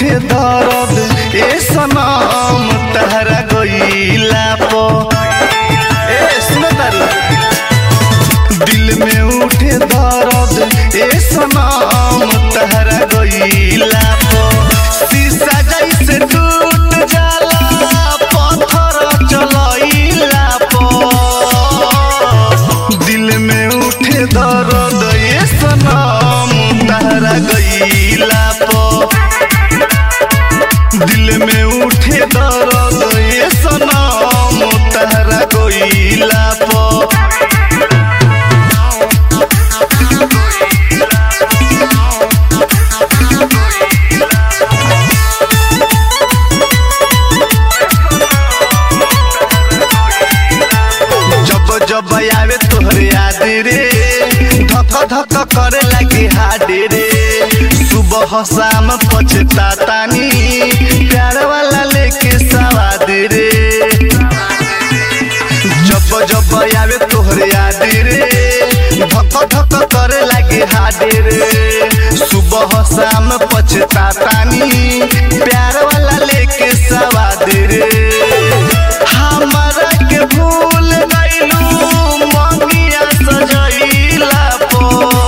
उठे दर्द ए सनम तहरा गईला पो ए सुन तारी दिल में उठे दर्द ए सनम तहरा गईला पो शीशा जैसे टूट जाला पत्थर चलैला पो दिल में उठे दर्द ए सनम तहरा गईला पो दिल में उठे दर्द ए सनम तहरा गईला पो जब जब आवे तोहर याद रे धक धक करे लगे हाडे रे सुबह शाम पछतातानी प्यार वाला लेके सवाद रे जब जब आवे तोहर याद रे धक धक करे लगे हाडे रे सुबह शाम पछतातानी प्यार वाला लेके सवाद रे हमरा के भूल गइलू मंगिया सजइला पो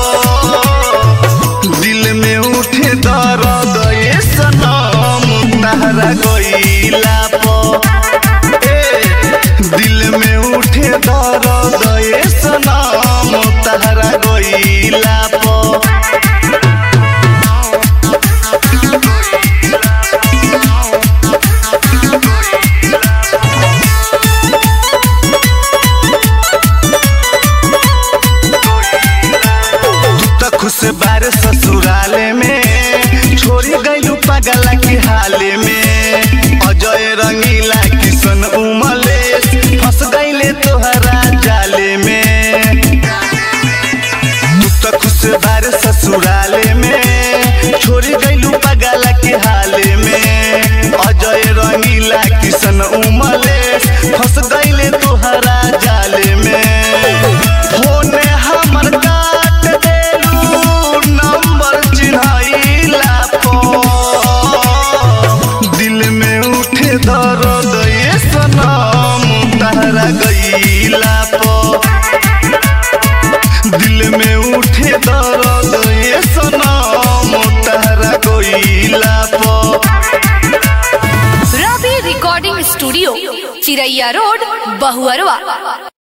दिल में उठे दर्द ए सनम तहरा गइला पो ए दिल में उठे दर्द ए सनम तहरा गइला पो तू त खुश बार ससुराले में छोड़ी गइलू पगला के हाले में अजय रंगीला किशन उमलेश फंस गइले तोहरा जाले में तू त खुश बार ससुराले में छोड़ी गइलू पगला के हाले में अजय रंगीला किशन उमलेश फंस गइले तोहरा जाले में फोने हमर काट देलू नंबर चिन्हैला पो दिल में उठे दर्द ये सनम तहरा गईला पो दिल में उठे दर्द ये सनम तहरा गईला पो Ravi recording studio Chiraiya road Bahuarwa